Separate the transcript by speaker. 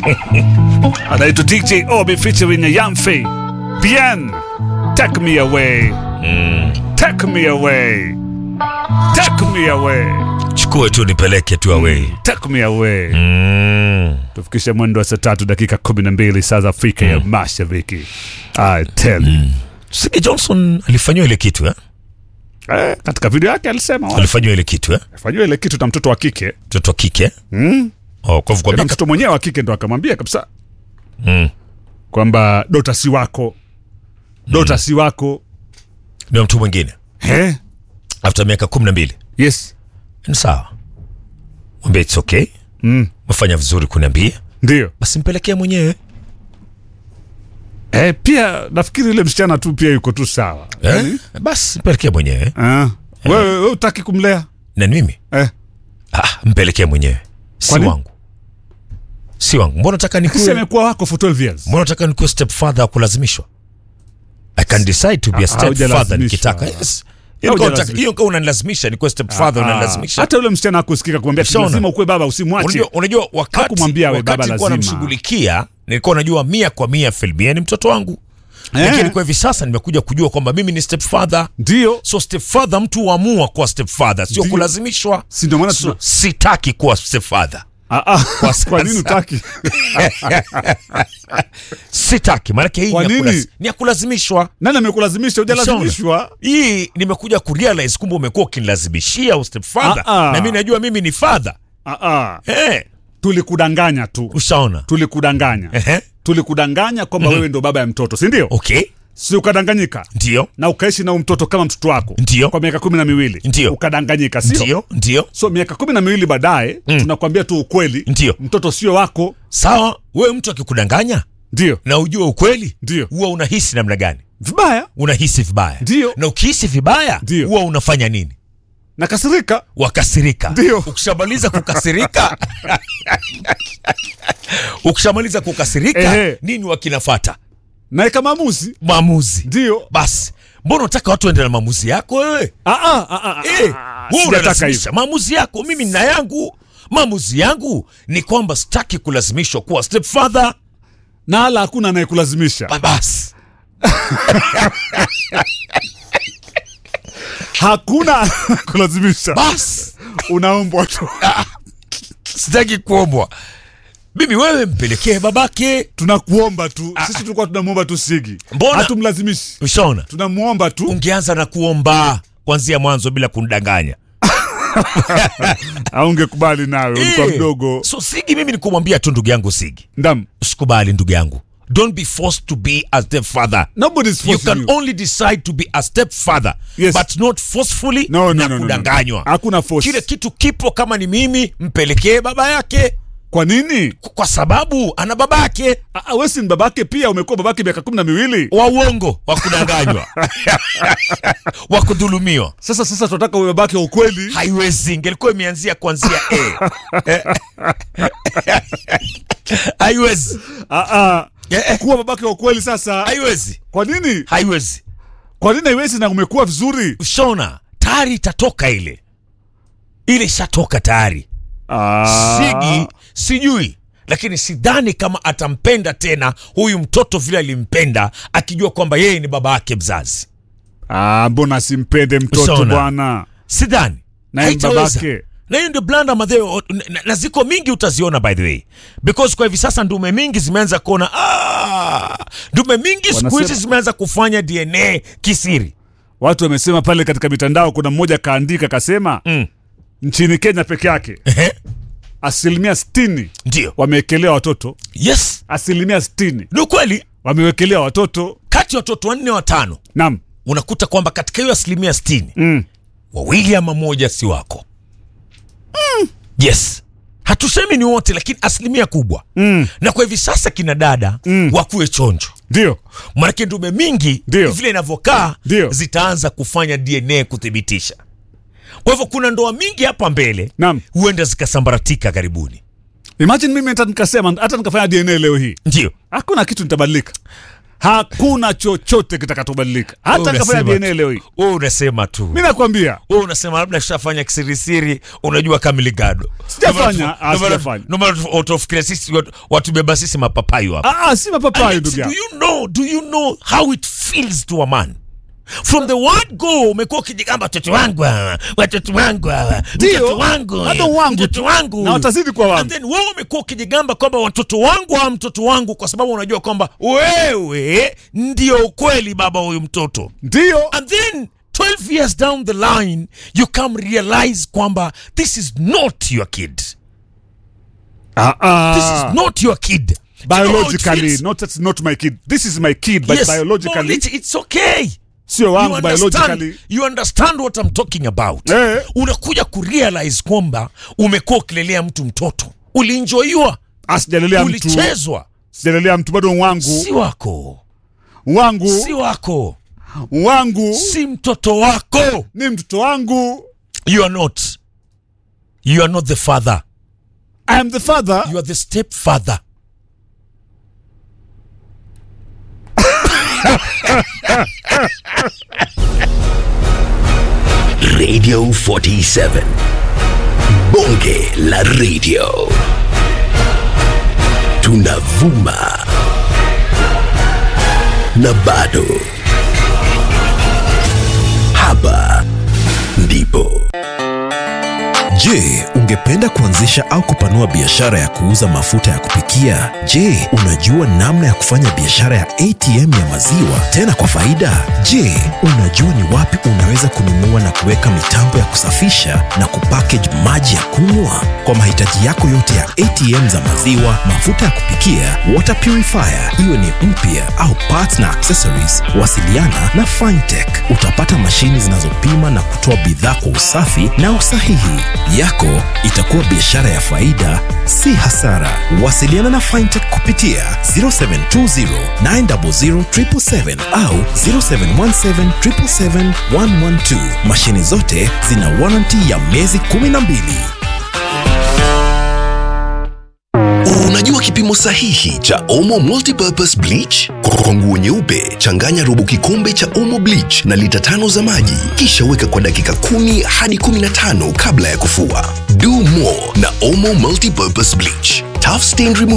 Speaker 1: anaitwa DJ Obi featuring Yamfe. Bien, take me away, take me away, take me away,
Speaker 2: chukue tu nipeleke tu away
Speaker 1: take me away.
Speaker 2: mm.
Speaker 1: Tufikishe mwendo wa saa tatu dakika kumi na mbili saa za Afrika ya Mashariki. I tell you.
Speaker 2: Sige Johnson alifanyiwa ile kitu eh?
Speaker 1: Eh, katika video yake alisema wa-
Speaker 2: alifanyiwa ile kitu eh?
Speaker 1: afanyiwa ile kitu na mtoto wa kike
Speaker 2: mtoto wa kike
Speaker 1: mm.
Speaker 2: oh, kwa hivyo kwa
Speaker 1: Tena
Speaker 2: miaka
Speaker 1: mtoto mwenyewe wa kike ndo akamwambia kabisa
Speaker 2: mm.
Speaker 1: kwamba dota si wako dota si wako
Speaker 2: ndio mtu mwingine
Speaker 1: eh?
Speaker 2: after miaka kumi na mbili
Speaker 1: yes
Speaker 2: ni sawa mwambie it's okay
Speaker 1: mm.
Speaker 2: umefanya vizuri kuniambia
Speaker 1: ndio
Speaker 2: basi mpelekee mwenyewe
Speaker 1: eh, pia nafikiri yule msichana tu pia yuko tu sawa
Speaker 2: eh? basi mpelekee mwenyewe
Speaker 1: ah. wewe wewe utaki kumlea
Speaker 2: na mimi
Speaker 1: eh.
Speaker 2: ah, mpelekee mwenyewe si
Speaker 1: Kwani?
Speaker 2: wangu si wangu mbona nataka
Speaker 1: Kisi
Speaker 2: nikuwe
Speaker 1: amekuwa wako for 12 years
Speaker 2: mbona nataka nikuwe step father wa kulazimishwa i can decide to be a step father
Speaker 1: haujalazimishwa.
Speaker 2: nikitaka yes Hiyo kama unataka-
Speaker 1: Haujalazimishwa.
Speaker 2: hiyo kama unanilazimisha nikuwe step father
Speaker 1: Ah,
Speaker 2: unanilazimisha
Speaker 1: hata yule msichana akusikika kumwambia ati
Speaker 2: Ushaona?
Speaker 1: lazima ukuwe baba usimwache
Speaker 2: unajua, unajua wakati,
Speaker 1: Hakumwambia we baba
Speaker 2: wakati nilikuwa
Speaker 1: lazima.
Speaker 2: namshughulikia nilikuwa najua mia kwa mia Filbia ni mtoto wangu lakini kwa hivi sasa nimekuja kujua kwamba mimi ni step father
Speaker 1: ndio
Speaker 2: so step father mtu huamua kuwa step father sio
Speaker 1: Ndio.
Speaker 2: kulazimishwa
Speaker 1: si ndio maana
Speaker 2: so,
Speaker 1: tuna-
Speaker 2: sitaki kuwa step father
Speaker 1: Ah, ah, kwa,
Speaker 2: sasa.
Speaker 1: nini utaki
Speaker 2: sitaki maanake hii
Speaker 1: Kwa
Speaker 2: ni ya
Speaker 1: nini?
Speaker 2: kulaz- ni ya kulazimishwa
Speaker 1: nani amekulazimisha hujalazimishwa
Speaker 2: hii nimekuja kurealize kumbe umekuwa ukinilazimishia step father
Speaker 1: Ah, ah.
Speaker 2: na mi najua mimi ni father
Speaker 1: ah, ah.
Speaker 2: hey,
Speaker 1: tulikudanganya tu
Speaker 2: ushaona
Speaker 1: tulikudanganya
Speaker 2: Ehe.
Speaker 1: tulikudanganya kwamba wewe ndo baba ya mtoto si ndio
Speaker 2: okay
Speaker 1: si ukadanganyika
Speaker 2: ndio
Speaker 1: na ukaishi na huyu mtoto kama mtoto wako
Speaker 2: Ndio.
Speaker 1: kwa miaka kumi na miwili
Speaker 2: Ndio.
Speaker 1: ukadanganyika sio
Speaker 2: ndio ndio
Speaker 1: so miaka kumi na miwili baadaye tunakwambia tu ukweli
Speaker 2: Ndio.
Speaker 1: mtoto sio wako
Speaker 2: sawa wewe mtu akikudanganya
Speaker 1: ndio
Speaker 2: na ujue ukweli
Speaker 1: Ndio.
Speaker 2: huwa unahisi namna gani
Speaker 1: vibaya
Speaker 2: unahisi vibaya
Speaker 1: Ndio.
Speaker 2: na ukihisi vibaya
Speaker 1: Ndio.
Speaker 2: huwa unafanya nini
Speaker 1: nakasirika
Speaker 2: wakasirika
Speaker 1: Ndio.
Speaker 2: ukishamaliza kukasirika ukishamaliza kukasirika
Speaker 1: Ehe.
Speaker 2: nini wakinafata
Speaker 1: naeka maamuzi
Speaker 2: maamuzi
Speaker 1: ndio
Speaker 2: basi mbona unataka watu waende na maamuzi yako wewe
Speaker 1: Ah, ah, ah, ah,
Speaker 2: Eh,
Speaker 1: ah,
Speaker 2: wewe
Speaker 1: sijataka
Speaker 2: unalazimisha
Speaker 1: hivyo.
Speaker 2: maamuzi yako mimi nina yangu maamuzi yangu ni kwamba sitaki kulazimishwa kuwa step father
Speaker 1: na hala hakuna anayekulazimisha
Speaker 2: Ba- basi
Speaker 1: hakuna kulazimisha
Speaker 2: basi
Speaker 1: unaombwa tu
Speaker 2: sitaki kuombwa mimi wewe mpelekee babake
Speaker 1: tunakuomba tu sisi tulikuwa tunamwomba tu sigi
Speaker 2: Mbona?
Speaker 1: hatumlazimishi
Speaker 2: ushaona
Speaker 1: tunamwomba tu
Speaker 2: ungeanza na kuomba kuanzia mwanzo bila kunidanganya
Speaker 1: aungekubali nawe ulikuwa
Speaker 2: Eh,
Speaker 1: mdogo
Speaker 2: so sigi mimi ni kumwambia tu ndugu yangu sigi
Speaker 1: ndam
Speaker 2: usikubali ndugu yangu don't be forced to be a step father
Speaker 1: nobody's
Speaker 2: you
Speaker 1: forcing
Speaker 2: can
Speaker 1: you.
Speaker 2: only decide to be a step father
Speaker 1: Yes.
Speaker 2: but not forcefully
Speaker 1: No, no,
Speaker 2: na
Speaker 1: no, no, no.
Speaker 2: kudanganywa
Speaker 1: Hakuna force.
Speaker 2: kile kitu kipo kama ni mimi mpelekee baba yake
Speaker 1: kwa nini
Speaker 2: K- kwa sababu ana baba yake
Speaker 1: Ah, ah, wewe si ni babake pia umekuwa babake miaka kumi na miwili
Speaker 2: wa uongo wa kudanganywa wa kudhulumiwa
Speaker 1: sasa sasa tunataka uwe babake wa ukweli
Speaker 2: haiwezi ingelikuwa imeanzia kuanzia a Eh. haiwezi
Speaker 1: ah, ah.
Speaker 2: Eh, eh.
Speaker 1: kuwa babake wa ukweli sasa
Speaker 2: haiwezi
Speaker 1: kwa nini
Speaker 2: haiwezi
Speaker 1: kwa nini haiwezi na umekuwa vizuri
Speaker 2: ushona tayari itatoka ile ile ishatoka tayari
Speaker 1: ah.
Speaker 2: sigi sijui lakini sidhani kama atampenda tena huyu mtoto vile alimpenda akijua kwamba yeye ni baba yake mzazi
Speaker 1: ah, mbona asimpende mtoto
Speaker 2: Ushaona?
Speaker 1: bwana
Speaker 2: sidhani
Speaker 1: Naye
Speaker 2: Haitaweza.
Speaker 1: babake.
Speaker 2: na hiyo ndio blanda madheo na, na ziko mingi utaziona by the way because kwa hivi sasa ndume mingi zimeanza kuona ah, ndume mingi siku
Speaker 1: Wanasema-
Speaker 2: hizi zimeanza kufanya dna kisiri
Speaker 1: watu wamesema pale katika mitandao kuna mmoja kaandika kasema
Speaker 2: Mm.
Speaker 1: nchini kenya peke yake
Speaker 2: Ehe,
Speaker 1: asilimia stini
Speaker 2: ndio
Speaker 1: wamewekelea watoto
Speaker 2: yes
Speaker 1: asilimia stini
Speaker 2: ni ukweli
Speaker 1: wamewekelea watoto
Speaker 2: kati ya watoto wanne watano
Speaker 1: nam
Speaker 2: unakuta kwamba katika hiyo asilimia sitini
Speaker 1: mm.
Speaker 2: wawili ama moja si wako mm. yes hatusemi ni wote lakini asilimia kubwa
Speaker 1: Mm.
Speaker 2: na kwa hivi sasa kina dada mm. wakuwe chonjo
Speaker 1: ndio
Speaker 2: manake ndume mingi
Speaker 1: Ndio.
Speaker 2: vile inavyokaa
Speaker 1: Ndio.
Speaker 2: zitaanza kufanya dna kuthibitisha kwa hivyo kuna ndoa mingi hapa mbele
Speaker 1: Naam.
Speaker 2: huenda zikasambaratika karibuni
Speaker 1: imagine mimi hata nikasema hata nikafanya dna leo hii
Speaker 2: ndio
Speaker 1: hakuna kitu nitabadilika hakuna chochote kitakachobadilika hata
Speaker 2: Unasema
Speaker 1: kafanya
Speaker 2: tu.
Speaker 1: DNA leo hii
Speaker 2: Wewe unasema tu
Speaker 1: mi nakwambia
Speaker 2: wewe unasema labda shafanya kisirisiri unajua kamiligado
Speaker 1: Sijafanya, ah, sijafanya.
Speaker 2: utafikiria sisi watu- watubeba sisi mapapayo hapa
Speaker 1: ah, ah, si mapapayo
Speaker 2: Alex,
Speaker 1: ndugu
Speaker 2: do
Speaker 1: yangu
Speaker 2: you know do you know how it feels to a man from the word go umekuwa ukijigamba watoto wangu hawa watoto wangu hawa
Speaker 1: Ndio,
Speaker 2: mtoto wangu
Speaker 1: hata
Speaker 2: eh,
Speaker 1: wangu
Speaker 2: mtoto
Speaker 1: tu.
Speaker 2: wangu
Speaker 1: Na watazidi kuwa wangu.
Speaker 2: and then wewe umekuwa ukijigamba kwamba watoto wangu hawa mtoto wangu kwa sababu unajua kwamba wewe ndio ukweli baba huyu mtoto
Speaker 1: ndio
Speaker 2: and then 12 years down the line you come realize kwamba this is not your kid
Speaker 1: ah,
Speaker 2: this
Speaker 1: ah.
Speaker 2: is not your kid Do you know how it
Speaker 1: biologically
Speaker 2: feels?
Speaker 1: not that's not my kid this is my kid but
Speaker 2: yes,
Speaker 1: biologically
Speaker 2: no, it's, it's okay
Speaker 1: sio
Speaker 2: you
Speaker 1: wangu
Speaker 2: understand,
Speaker 1: biologically
Speaker 2: you understand what I'm talking about
Speaker 1: Eh.
Speaker 2: unakuja kurealize kwamba umekuwa ukilelea mtu mtoto ulienjoiwa
Speaker 1: asijalelea mtu
Speaker 2: ulichezwa
Speaker 1: sijalelea mtu bado wangu
Speaker 2: si wako
Speaker 1: wangu
Speaker 2: si wako
Speaker 1: wangu
Speaker 2: si mtoto wako
Speaker 1: ni mtoto wangu
Speaker 2: you are not you are not the father
Speaker 1: I am the father
Speaker 2: you are the stepfather
Speaker 3: Radio 47. Bonge la radio. Tunavuma. Na bado. Hapa ndipo.
Speaker 4: Je, ungependa kuanzisha au kupanua biashara ya kuuza mafuta ya kupikia? Je, unajua namna ya kufanya biashara ya ATM ya maziwa tena kwa faida? Je, unajua ni wapi unaweza kununua na kuweka mitambo ya kusafisha na kupackage maji ya kunywa? Kwa mahitaji yako yote ya ATM za maziwa, mafuta ya kupikia, water purifier, iwe ni mpya au parts na accessories, wasiliana na Fintech. Utapata mashini zinazopima na kutoa bidhaa kwa usafi na usahihi. Yako itakuwa biashara ya faida, si hasara. Wasiliana na Fintech kupitia 0720 900 777 au 0717 777 112. Mashini zote zina warranty ya miezi 12.
Speaker 3: Unajua kipimo sahihi cha Omo Multipurpose Bleach? Kwa nguo nyeupe, changanya robo kikombe cha Omo Bleach na lita tano za maji, kisha weka kwa dakika kumi hadi 15 kabla ya kufua. Do more na Omo Multipurpose Bleach. Tough stain removal